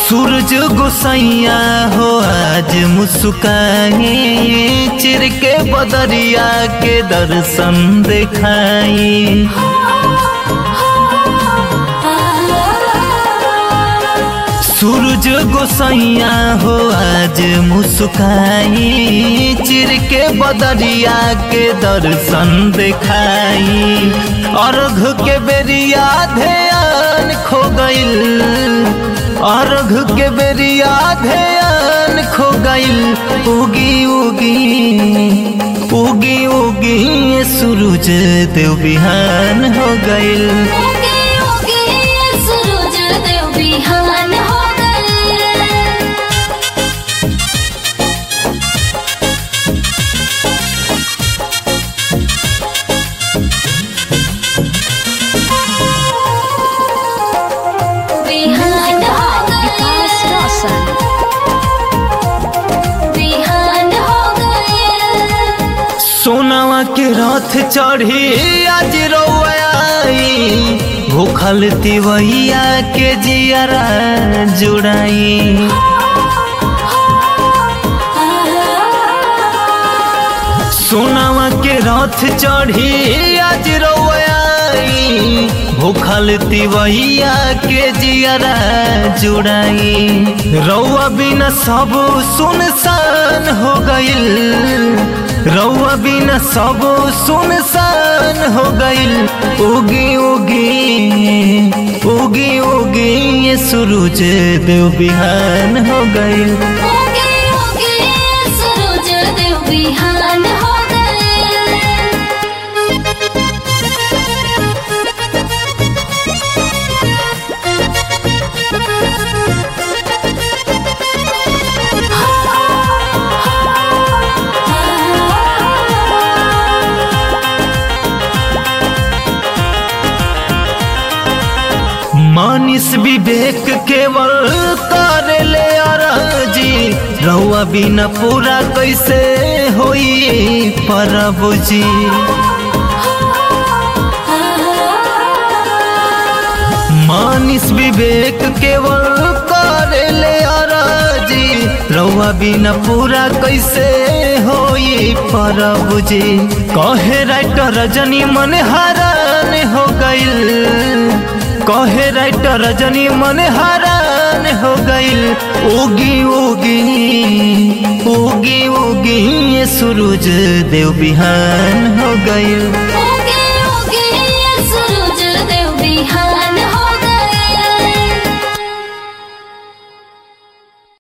सूरज गोसैया हो आज मुस्काए चिर के बदरिया के दर्शन दिखाई सूरज गोसैया हो आज मुस्काई चिर के बदरिया के दर्शन दिखाई अर्घ के बेरिया ध्यान खो गइल अर्घ के बेरिया ध्यान खो गइल उगी उगी उगी उगी सूरज देव बिहान हो गइल उगे उगे सूरज देव बिहान हो गए बिहान हो विकास गए रोशन बिहान हो गए सोनावा के रथ चढ़ी आज रौआई भूखल तिवैया के जियरा जुड़ाई सोनावा के रथ चढ़ी आज रौआई भूखल तिवैया के जियरा जुड़ाई रौआ बिना सब सुनसान हो गइल रौआ बिना सब सुनसान हो गइल उगी उगी उगी उगी ये सूरज देव बिहान हो गइल उगे उगे सूरज देव बिहान हो गए मानिस विवेक केवल कर ले अरजी रहुआ बिना पूरा कैसे होई परब जी मानिस विवेक केवल कर ले अरजी रहुआ बिना पूरा कैसे होई परब जी कहे राइटर रजनी मन हरान हो गइल कहे राइटर रजनी मन हरान हो गइल उगी उगी उगी उगी ये सूरज देव बिहान हो गइल